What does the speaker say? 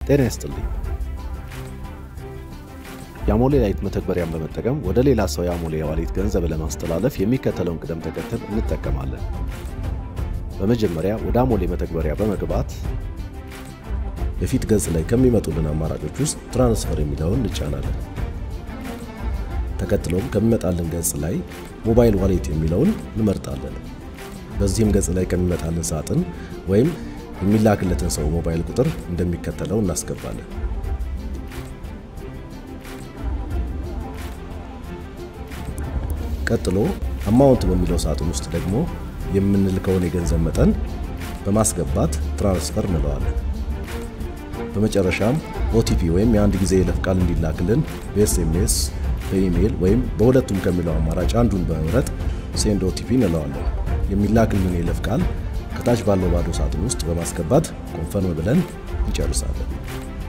ጤና ይስጥልኝ። የአሞሌ ላይት መተግበሪያን በመጠቀም ወደ ሌላ ሰው የአሞሌ ዋሌት ገንዘብ ለማስተላለፍ የሚከተለውን ቅደም ተከተል እንጠቀማለን። በመጀመሪያ ወደ አሞሌ መተግበሪያ በመግባት የፊት ገጽ ላይ ከሚመጡልን አማራጮች ውስጥ ትራንስፈር የሚለውን እንጫናለን። ተከትሎም ከሚመጣልን ገጽ ላይ ሞባይል ዋሌት የሚለውን እንመርጣለን። በዚህም ገጽ ላይ ከሚመጣልን ሳጥን ወይም የሚላክለትን ሰው ሞባይል ቁጥር እንደሚከተለው እናስገባለን። ቀጥሎ አማውንት በሚለው ሳጥን ውስጥ ደግሞ የምንልከውን የገንዘብ መጠን በማስገባት ትራንስፈር እንለዋለን። በመጨረሻም ኦቲፒ ወይም የአንድ ጊዜ የይለፍ ቃል እንዲላክልን በኤስኤምኤስ በኢሜይል ወይም በሁለቱም ከሚለው አማራጭ አንዱን በመምረጥ ሴንድ ኦቲፒ እንለዋለን። የሚላክልን የይለፍ ቃል ከታች ባለው ባዶ ሳጥን ውስጥ በማስገባት ኮንፈርም ብለን እንጨርሳለን።